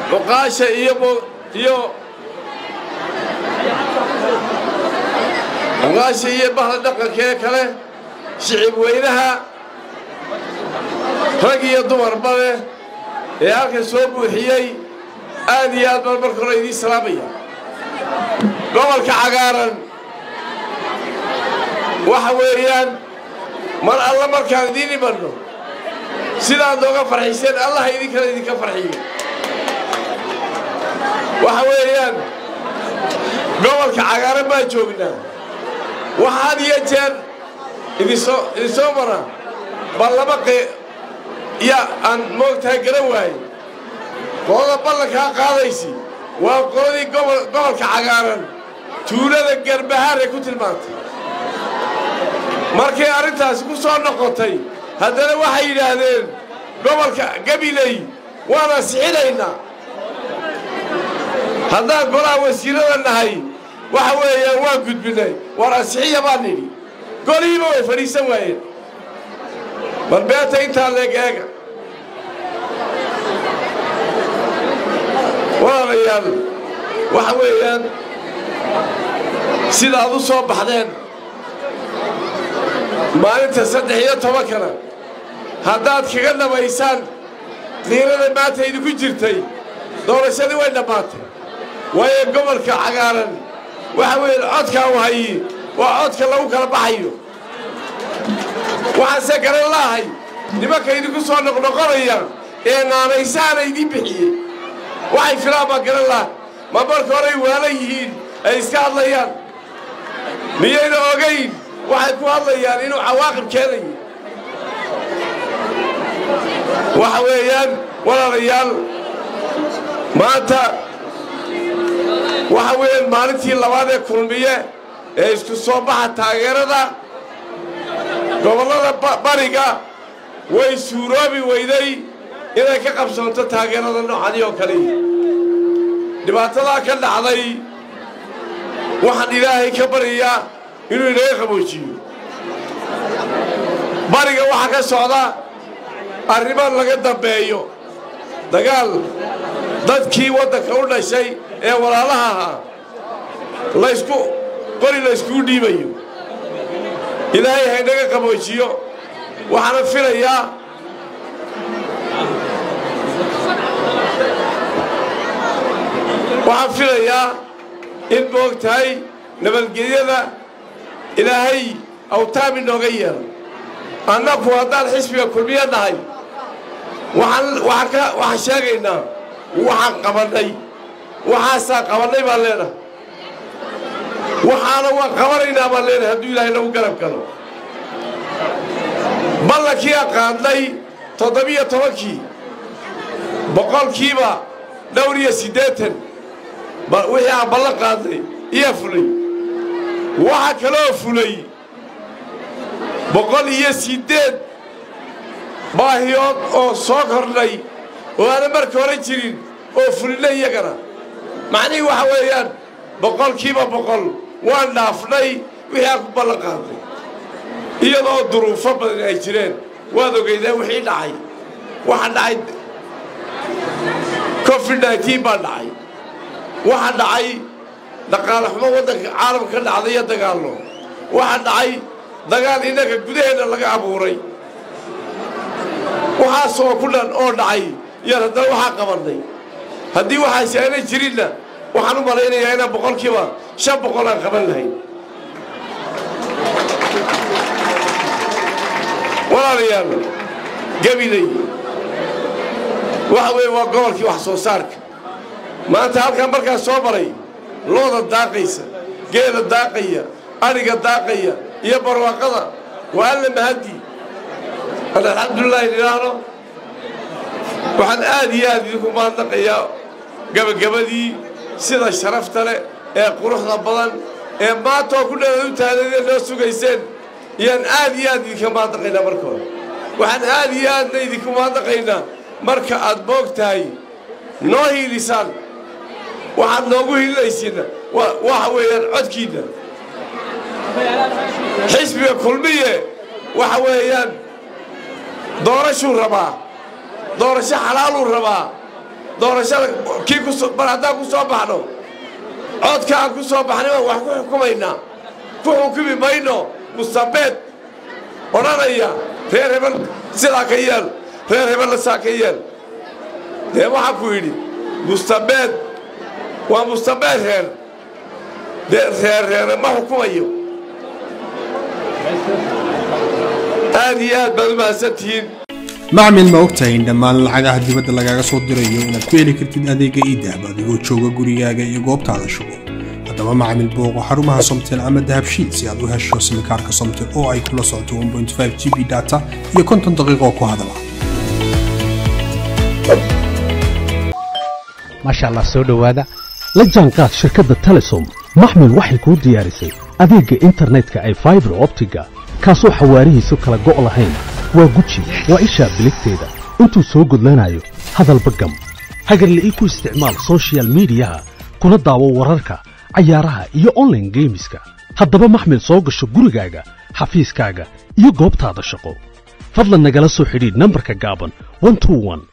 cuqaasha iyo iyo cuqaasha iyo bahda dhaqankee kale shicib weynaha rag iyo dumarba leh ee halkan soo buuxiyey aad iyo aad baan marka hore idiin salaamaya gobolka cagaaran waxa weeyaan mar alla markaan idiin imanno sidaad nooga farxiseen allaha idinkana idinka farxiyo waxa weeyaan gobolka cagaaran baan joognaa waxa had iyo jeer idinsoo idinsoo mara bal laba qe ya aan moogtahay garan waaye qolada ballankaa qaadaysi waa qoladii gobolka cagaaran tuulada garbahaar ee ku tilmaantay markay arrintaasi ku soo noqotay haddana waxay yidhaahdeen gobolka gabiley waan ansixinaynaa haddaan golaha wasiirada nahay waxa weeyaan waan gudbinay waar ansixiya baan nidhi golihiiba way fadhiisan waayeen bal beeta intaa leeg eega walaalayaal waxa weeyaan sidaad u soo baxdeen maalinta saddex iyo tobankana haddaad kaga dhammaysaan diirada maanta idinku jirtay doorashadii way dhammaatay waayo gobolka cagaaran waxa weeye codkaa u hayi waa codka lagu kala baxayo waxaanse garan laahay nimanka idinku soo noqnoqonaya ee naanaysaana idiin bixiyey waxay filaan baan garan lahay ma marka horay waalan yihiin ay iska hadlayaan miyayna ogayn waxay ku hadlayaan inuu cawaaqib keenayo waxa weeyaan walaalayaal maanta waxa weeyaan maalintii labaad ee kulmiye ee isku soo baxa taageerada gobollada bariga way suuroobi weyday inay ka qabsoonto taageerada noocanii oo kale dhibaatadaa ka dhacday waxaan ilaahay ka baryayaa inuu inaga qaboojiyo bariga waxaa ka socda arrimo laga dambeeyo dagaal dadkii waddanka u dhashay ee walaalaha ahaa laysku qori layskugu dhiibayo ilaahay haynaga qaboojiyo waxaana filayaa waxaan filayaa in moog tahay nabadgelyada ilaahay awtaam inooga yeelo annaku haddaan xisbiga kulmiya nahay waxaan sheegaynaa waxaan qabannay waxaasaan qabannay baan leenahay waxaana waan qabanaynaa baan leenahay hadduu ilaahay nagu garab galo ballankii aan qaadnay toddobiyo tobankii boqolkiiba dhowr iyo siddeetan wixii aan ballan qaadnay iyaa fulay waxaa kaloo fulay boqol iyo siddeed baahiyood oo soo kordhay oo aanan marka hore jirin oo fulinay iyagana macnihii waxa weeyaan boqolkiiba boqol waan dhaafnay wixii aan ku ballan qaadnay iyadoo duruufo badan ay jireen waad ogeydeen wixii dhacay waxaa dhacay covid nneteen baa dhacay waxaa dhacay dhaqaale xumo waddanka caalamka ka dhacday iyo dagaallo waxaa dhacay dagaal innaga gudaheenna laga abuuray waxaasoo ku dhan oo dhacay yaan haddana waxaa qabannay haddii waxaasi aanay jirinna waxaan u malaynayaa inaan boqolkiiba shan boqol aan qaban lahayn walaalayaal gabiley waxa weeye waa gobolkii wax soo saarka maanta halkaan markaa soo maray looda daaqaysa geeda daaqaya adhiga daaqaya iyo barwaaqada waa alla mahadii an alxamdulilaahi nidhaahno waxaan aad iyo aad idinku mahadnaqayaa gabagabadii sida sharafta leh ee quruxda badan ee maanta oo ku dheead u taadadee noo sugayseen iyaan aad iyo aad idinka mahadnaqaynaa marka hore waxaan aad iyo aadna idinku mahadnaqaynaa marka aad moog tahay noo hiilisaan waxaad noogu hiilinaysiinna waxa weeyaan codkiinna xisbiga kulmiye waxa weeyaan doorashuu rabaa doorasho xalaaluu rabaa doorashada kii mar haddaan ku soo baxno codka aan ku soo baxnay baan wax ku xukumaynaa ku xukumi mayno mustabeed odhanaya reer hebel sidaa ka yeel reer hebelna saa ka yeel dee waxaa ku yidhi mustabeed waa mustabeed reer dee reer reere ma xukumayo aad iyo aad baad u mahadsantihiin macmil ma ogtahay in dhammaan lacagaha dibadda lagaaga soo dirayo inaad ku heli kartid adeega iidahab adigoo jooga gurigaaga iyo goobtaada shugo haddaba macmil booqo xarumaha somtel ama dahabshiid si aad u hesho simikaarka somtel oo ay kula socoto g b data iyo konton daqiiqoo ku hadala maasha allah soo dhowaada la jaanqaad shirkadda telesom maxmil waxay kuu diyaarisay adeegga internetka ay faibar optiga kaasoo xawaarihiisu kala go' lahayn waa guji waa ishaa biligteeda intuu soo gudlanayo hadalba gam hagarle ii ku isticmaal sochial midiyaha kuna daawo wararka cayaaraha iyo onlaine geemiska haddaba maxmil soo gasho gurigaaga xafiiskaaga iyo goobtaada shaqo fadlan nagala soo xidhiidh nambarka gaaban